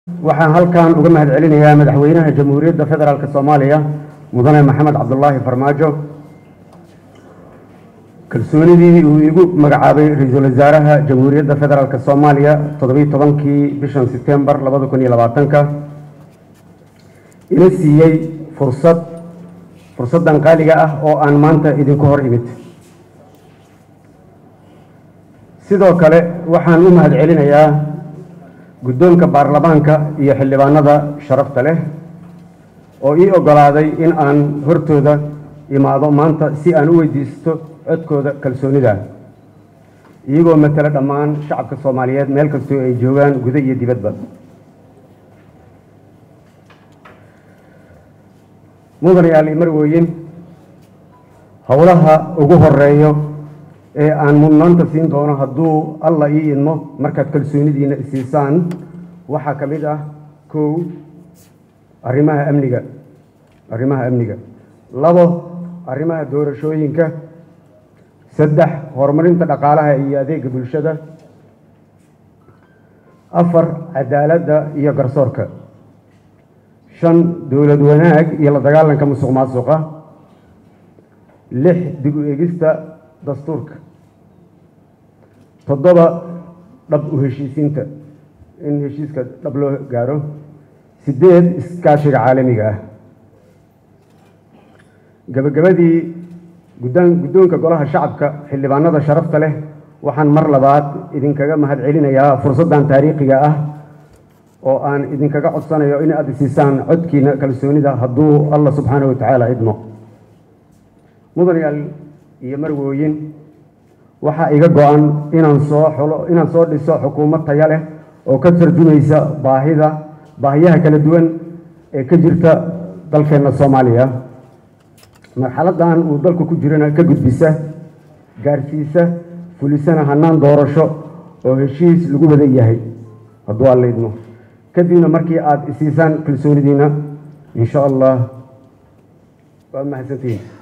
waxaan halkan uga mahad celinayaa madaxweynaha jamhuuriyadda federaalk soomaaliya mudane maxamed cabdulaahi farmaajo kalsoonidii uu igu magacaabay ra-iisul wasaaraha jamhuuriyadda federaalk soomaaliya toddobiyi tobankii bishan setembar labada kun iyo labaatanka ina siiyey fursad fursaddan qaaliga ah oo aan maanta idinku hor imid sidoo kale waxaan u mahad celinayaa guddoonka baarlamaanka iyo xildhibaanada sharafta leh oo ii oggolaaday in aan hortooda imaado maanta si aan u weydiisto codkooda kalsoonida iyagoo matala dhammaan shacabka soomaaliyeed meel kastoo ay joogaan guda iyo dibadba mudanayaal iyo marwooyin howlaha ugu horeeyo ee aan mudnaanta siin doono hadduu alla ii idmo markaad kalsoonidiina isiisaan waxaa ka mid ah kow arrimaha amniga arrimaha amniga labo arrimaha doorashooyinka saddex horumarinta dhaqaalaha iyo adeega bulshada afar cadaaladda iyo garsoorka shan dowlad wanaag iyo la dagaalanka musuq maasuqa lix dib u egista dastuurka toddoba dhab u heshiisiinta in heshiiska dhab loo gaaro sideed iskaashiga caalamiga ah gabagabadii guddaan guddoonka golaha shacabka xildhibaanada sharafta leh waxaan mar labaad idinkaga mahad celinayaa fursaddan taariikhiga ah oo aan idinkaga codsanayo in aad isiisaan codkiina kalsoonida hadduu allah subxaana wa tacaala idmo mudanayaal iyo marwooyin waxaa iga go-an inaan soo xulo inaan soo dhiso xukuumad taya leh oo ka tarjumaysa baahida baahiyaha kala duwan ee ka jirta dalkeenna soomaaliya marxaladdan uu dalku ku jirana ka gudbisa gaarsiisa fulisana hannaan doorasho oo heshiis lagu wada yahay hadduu alla idmo kadibna markii aada isiisaan kalsoonidiina in sha allah waa mahadsantihiin